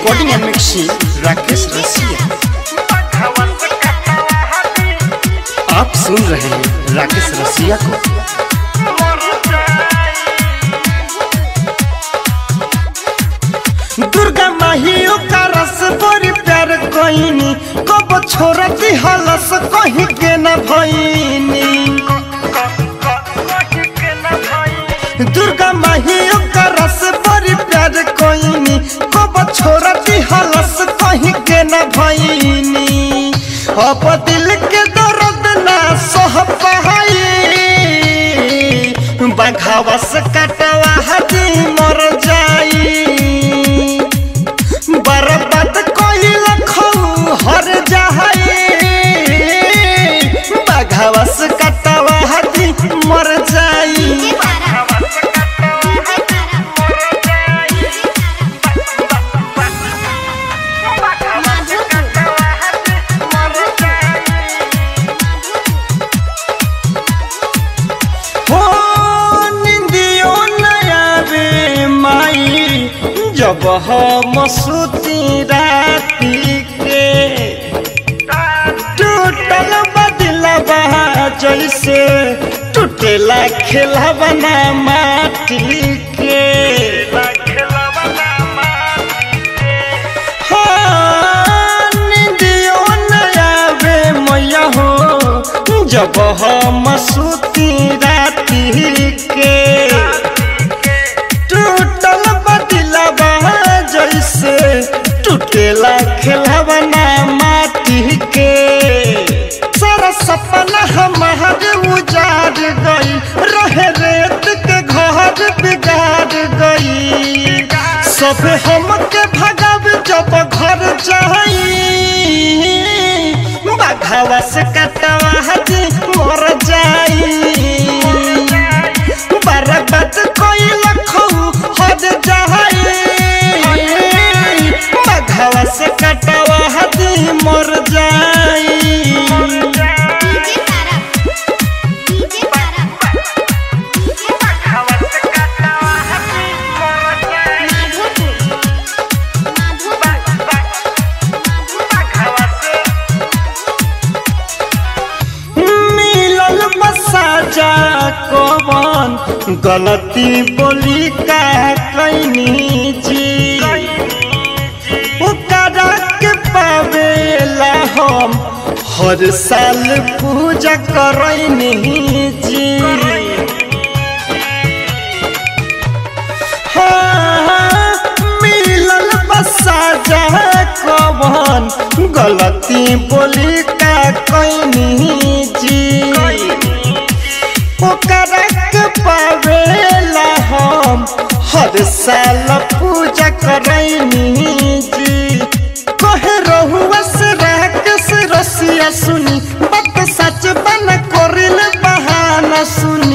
recording and mixing Rakesh रसिया आप सुन रहे हैं राकेश रसिया को दुर्गा माहियो का रस बड़ी प्यार कोइनी कब छोड़ती हलस कहीं के न भइनी दुर्गा माहियो का रस बड़ी प्यार कोइनी कब छोड़ती हलस कहीं के न भइनी अब दिल के दर्द ना सह पाई बघावस कटवा हदी मर जाई बर्बाद कोइल खौ हर जाई बघावस कटवा हदी मर जाई हो निंदियो नया रे माई जब हम सुती राती के टूटल बदलबा जैसे टूटेला खेलबना माटी के हाँ, निंदियो नया रे मैया हो जब हम सुती राती के टूटल बदलबा जैसे टूटेला खेलबना माटी के सारा सपना हमार उजाड़ गई रहे रेत के घर बिगाड़ गई सब हमके भगाव जब घर जाई बाघावा से कटवा हजी मर जाई बर्बाद कोई लखौ हद जाई बाघावा से कटवा हजी मर जाई मिलल मसाजा कवन गलती बोली का कैनी जी ओकरा के पावेला हम हर साल पूजा करैनी जी हाँ, मिलल मसाजा कवन गलती बोली का कैनी जी ओकरा के पावेला हम हर साल पूजा करैनी जी कहे रहुआ से राकेश रसिया सुनी बात सच बन करिल बहाना सुनी